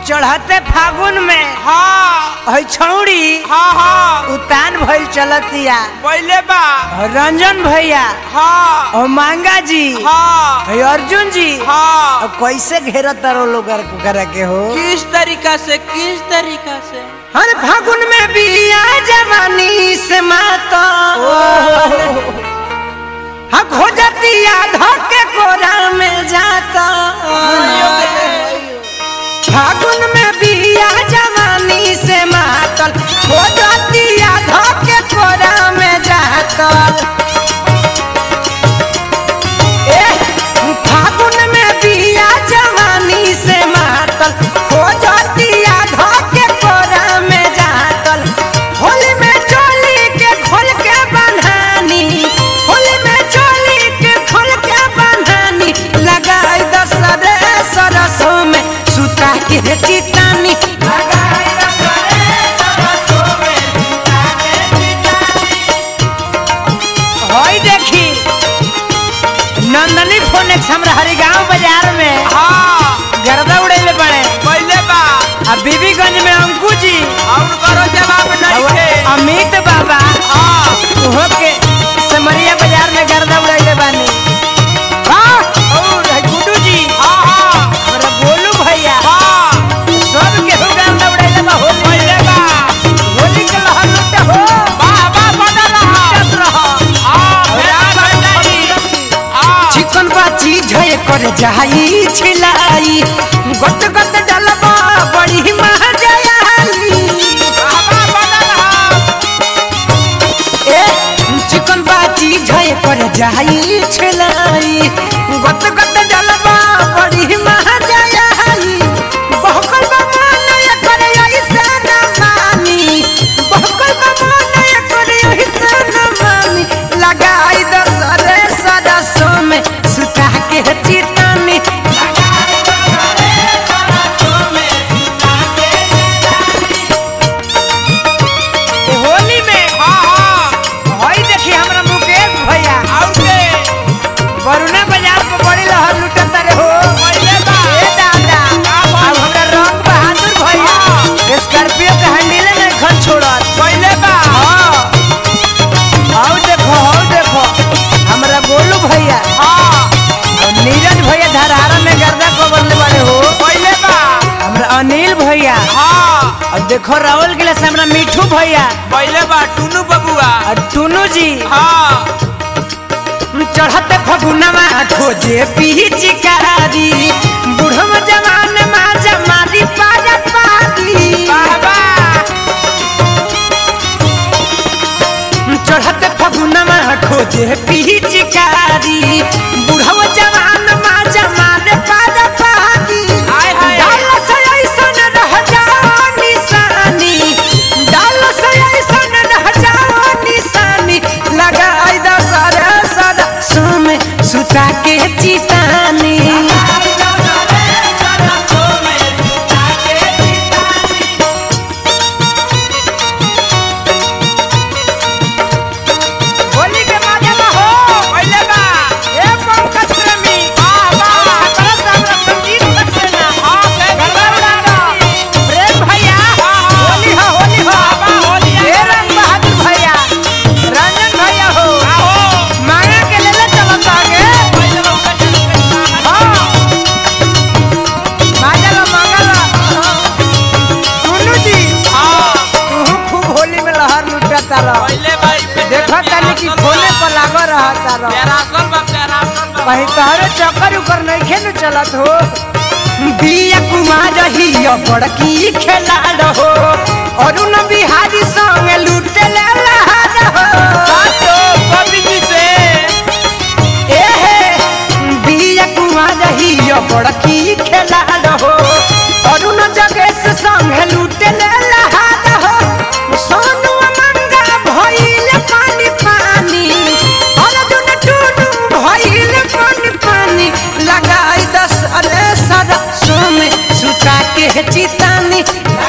चढ़ते फागुन में हाँ है छौड़ी हाँ हाँ उतान भइल चलतिया पहले बा रंजन भैया हाँ और मांगा जी हाँ है अर्जुन जी हाँ अब कैसे घेरत तारो लोग करा के हो किस तरीका से किस तरीका से हर फागुन में बिया जवानी से माता हाँ खोजतिया धके कोरा में जाता फागुन में बिया जवानी से मातल खोजतिया धके कोरा में जाता ए फागुन में बिया जवानी से मातल खोजतिया धके कोरा में जातल होली में चोली के खोल के बन्हानी होली में चोली के खोल के बन्हानी लगाई दसरे सरसों में सुता के चितानी लगाई दसरे सरसों में सुता के चितानी होई देखी नंदनी फोनेक्स हमरा हरिगांव बाजार में हाँ गर्दा उड़ेले पड़े पहले बा आ बीबीगंज में अंकु जी और करो जवाब नहीं और थे अमित बाबा हाँ उहो के समरिया बाजार में गर्दा उड़ेले बानी हाँ और है गुड्डू जी हाँ हाँ हमरा बोलू भैया हाँ सब के हो गर्दा उड़ेले बा होली पहले बा होली के लहर लुटे हो वाह वाह बना रहा लुटत रहो हाँ प्यार भंडारी हाँ चिकन बा चीज है कर जाई छिलाई गट गट डलबा बड़ी महजयाली वाह वाह बना रहा ए चिकन बा चीज है कर जाई छिलाई गट गट डलबा बड़ी महजयाली बहकल बा मन कर ऐसा न मानी बहकल बा मन कर ऐसा न मानी लगाई दसरे सरसों में सुता के चितानी लगाई दसरे सरसों में सुता के चितानी होली में हाँ हाँ हई देखी हमरा मुकेश भैया और के वरुणा बाजार पर बड़ी लहर लुटत रे हो पहले बा ए दादा का अब बात? हमरा रंग बहादुर भैया स्कॉर्पियो के हैंडल में घर छोड़त पहले बा हां आओ देखो आओ देखो हमरा गोलू भैया हाँ और नीरज भैया धरहारा में गर्दा को बदले वाले हो पहले बा हमरा अनिल भैया हाँ और देखो राहुल के लिए हमरा मिठू भैया पहले बा टुनू बबुआ और टुनू जी हाँ चढ़ते फगुनवा खोजे पिचकारी बुढ़म जवान माँ जमारी पारा पारी वाह वाह चढ़ते फगुनवा खोजे पिचकारी बुढ़म जवान माँ जमारे पारा पारी हाय, हाय। डाल से ऐसन रह जाओ निशानी डाल से ऐसन रह जाओ निशानी लगाई दसरे सरसों में सुता के चितानी होली के माजे में हो पहले बा ए पंकज प्रेमी वाह वाह छपरा से हमरा संगीत सक्सेना हाँ के गरबा उड़ाता प्रेम भैया हाँ, हाँ। होली हो होली हो वाह, होली आ ए रंग बहादुर भैया रंजन भैया हो आओ मांगा के ले ले चलत आगे पहले बा उनका चल पैसा हाँ मांगा लो मांगा लो टुनू जी हाँ तू खूब होली में लहर लुटता रह पहले बा देखो तनी कि खोले पर लागो रहता रह पैरासल बा पैरासल बा कहीं तहरे चक्कर उकर नहीं खेल चलत हो बिया कुमार रही बड़की खेला रहो अरुण बिहारी संग लूटे ले लहर हो सातो कवि जी से ए हे बिया कुमार रही बड़की खेला रहो अरुण जगेश संग लूटे ले लहर हो सोनू मंगा भइल पानी पानी अर्जुन टुनू भइल पानी पानी लगाई दस अरे सरसों में सुता के चितानी